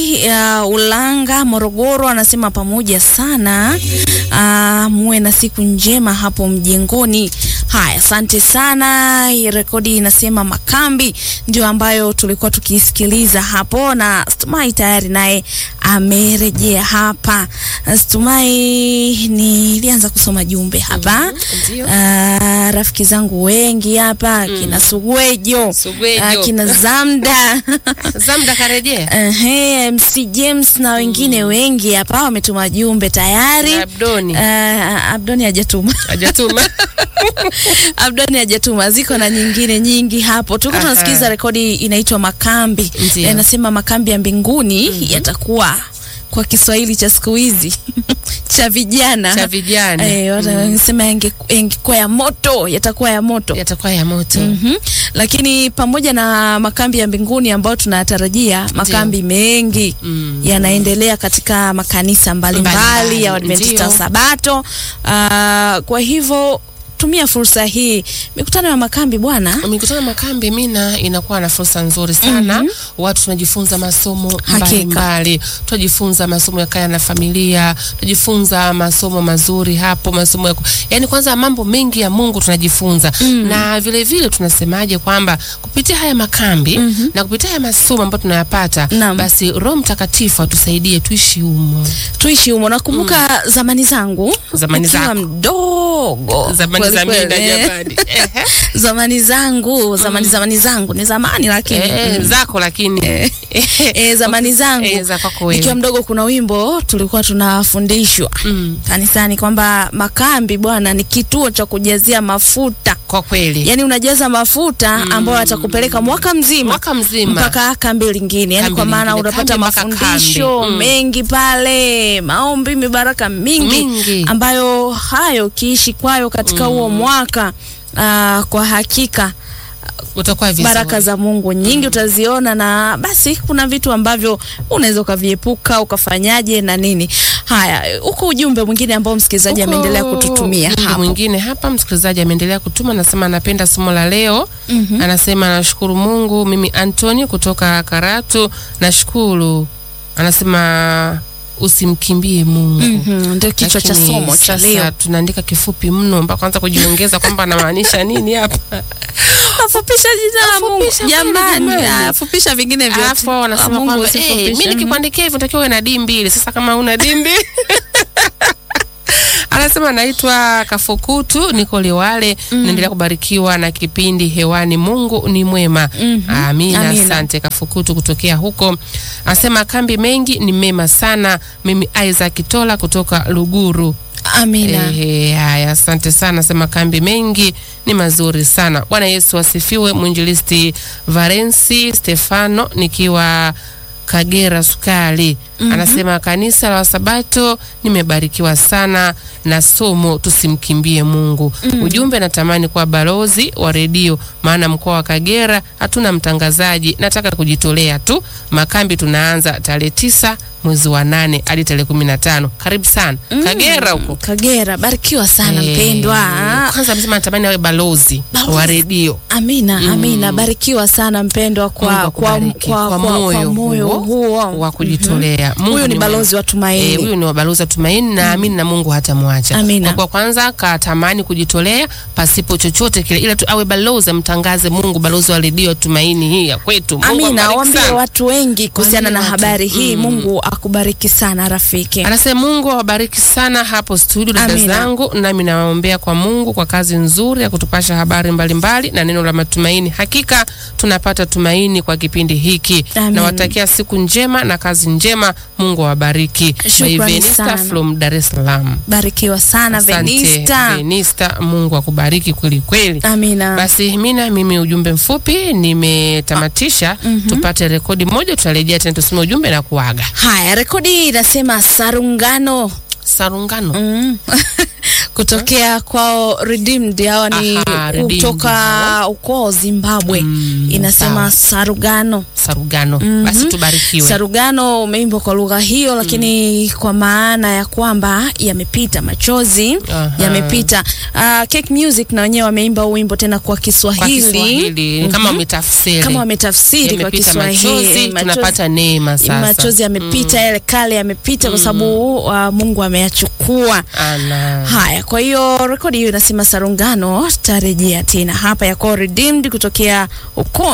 Msafiri ya Ulanga, Morogoro, anasema pamoja sana. Uh, muwe na siku njema hapo mjengoni. Haya, asante sana. Hii rekodi inasema Makambi ndio ambayo tulikuwa tukisikiliza hapo, na Stumai tayari naye amerejea hapa. Stumai, nilianza kusoma jumbe hapa ndio. Ah, rafiki zangu wengi hapa kina Sugwejo, Sugwejo. ah, kina Zamda Zamda karejea Ehe, MC James na wengine wengi hapa wametuma jumbe tayari. Na Abdoni. Ah, Abdoni hajatuma. hajatuma Abdoni hajatuma, ziko na nyingine nyingi hapo. Tulikuwa Aha. tunasikiza rekodi inaitwa Makambi, Ndio. na inasema makambi ya mbinguni yatakuwa kwa Kiswahili cha siku hizi cha vijana cha vijana Eh, watu wanasema yange- yangekuwa ya moto, yatakuwa ya moto. yatakuwa ya moto Mhm. Lakini pamoja na makambi ya mbinguni ambayo tunayatarajia, makambi mengi Mm. yanaendelea katika makanisa mbalimbali Mbalimbali, ya Waadventista wa ndio. Sabato. Ah, kwa hivyo tumia fursa hii, mikutano ya makambi bwana. mikutano ya makambi mina inakuwa na fursa nzuri sana watu tunajifunza masomo Hakika. mbalimbali tunajifunza masomo ya kaya na familia tunajifunza masomo mazuri hapo masomo ya ku... yani kwanza mambo mengi ya Mungu tunajifunza na vile vile tunasemaje kwamba kupitia haya makambi na kupitia haya masomo ambayo tunayapata Naam. basi Roho Mtakatifu atusaidie tuishi humo Tuishi humo. Nakumbuka zamani zangu Zamani nikiwa zako. mdogo zamani kweli za kweli, mida eh. jamani Ehe. zamani zangu zamani zamani zangu ni zamani lakini Eh, mm. zako lakini E, zamani zangu Eh, za kwako wewe. nikiwa mdogo, kuna wimbo tulikuwa tunafundishwa Mm. kanisani kwamba makambi bwana ni kituo cha kujazia mafuta, kwa kweli yaani unajaza mafuta ambayo atakupeleka mwaka mzima mwaka mzima mpaka kambi lingine, yani Kambi kwa maana lingine, unapata kambi mpaka mafundisho kambi. Mm. mengi pale, maombi, mibaraka mingi, Mingi. ambayo hayo ukiishi kwayo katika huo mwaka aa, kwa hakika utakuwa vizuri. baraka za Mungu nyingi utaziona, na basi kuna vitu ambavyo unaweza ukaviepuka ukafanyaje na nini. Haya, huko ujumbe mwingine ambao msikilizaji Huko ameendelea kututumia ujumbe hapo. mwingine hapa, msikilizaji ameendelea kutuma, anasema anapenda somo la leo. Anasema nashukuru Mungu, mimi Anthony kutoka Karatu, nashukuru. Anasema usimkimbie Mungu. Mhm, ndio kichwa cha Lakini somo cha sasa leo. tunaandika kifupi mno mpaka kwanza kujiongeza kwamba anamaanisha nini hapa. Afupisha jina la Mungu Afupisha kweli, jamani, jamani. afupisha vingine vyote. Alafu La wanasema Mungu kwamba usifupishe. eh, mimi nikikuandikia hivyo natakiwa uwe na D mbili. Sasa kama una D mbili Anasema naitwa Kafukutu, niko Liwale. Naendelea kubarikiwa na kipindi hewani. Mungu ni mwema. Amina, Amina. asante Kafukutu kutokea huko. Anasema kambi mengi ni mema sana. Mimi Isaac Tola kutoka Luguru. Amina. Ehe, haya, asante sana. Sema kambi mengi ni mazuri sana. Bwana Yesu asifiwe. Mwinjilisti Valensi Stefano nikiwa Kagera Sukari anasema kanisa la Wasabato nimebarikiwa sana na somo tusimkimbie Mungu. Ujumbe, natamani kuwa balozi wa redio, maana mkoa wa Kagera hatuna mtangazaji. Nataka kujitolea tu. Makambi tunaanza tarehe tisa mwezi wa nane hadi tarehe kumi na tano. Karibu sana Kagera huko. Kagera, barikiwa sana Eh, mpendwa. Kwanza amesema natamani awe balozi Balozi. wa redio. Amina, amina. Barikiwa sana mpendwa Mungu kwa, kwa, akubariki. kwa, kwa, kwa moyo huo wa kujitolea. Mungu Huyu ni mwema. balozi wa tumaini. Eh, huyu ni wa balozi wa tumaini na amini na Mungu hatamwacha. Amina. Kwa kuwa kwanza katamani kujitolea pasipo chochote kile, ila tu awe balozi, amtangaze Mungu, balozi wa redio ya tumaini hii ya kwetu. Mungu Amina, ambariki waambie sana. watu wengi kuhusiana na Waambie watu. habari hii. Mm. Mungu akubariki sana rafiki. Anasema Mungu awabariki sana hapo studio dada Amina. zangu, nami nawaombea kwa Mungu kwa kazi nzuri ya kutupasha habari mbalimbali na neno la matumaini. Hakika tunapata tumaini kwa kipindi hiki. Amina. Nawatakia siku njema na kazi njema. Mungu awabariki. Shukrani By Venista sana. from Dar es Salaam. Barikiwa sana Asante, Venista. Venista, Mungu akubariki kweli kweli. Amina. Basi mina mimi ujumbe mfupi nimetamatisha. Tupate rekodi moja, tutarejea tena tusome ujumbe na kuaga. Haya, rekodi inasema sarungano. Sarungano Mm. kutokea kwao Redeemed. Hawa ni Aha, Redeemed kutoka hao. ukoo Zimbabwe. Mm, Inasema sawa. Sarugano. Sarugano. Basi tubarikiwe. Sarugano umeimbwa kwa lugha hiyo, lakini kwa maana ya kwamba yamepita machozi Aha. yamepita. Uh, Cake Music na wenyewe wameimba huu wimbo tena kwa kwa Kiswahili, Kiswahili kama wametafsiri. kama wametafsiri kwa Yamepita Kiswahili. machozi, Machozi- tunapata neema sasa. machozi yamepita, yale kale yamepita kwa sababu uh, Mungu ameyachukua. Ana. Haya, kwa hiyo rekodi hiyo inasema Sarungano tarejea tena hapa ya Redeemed kutokea ukoo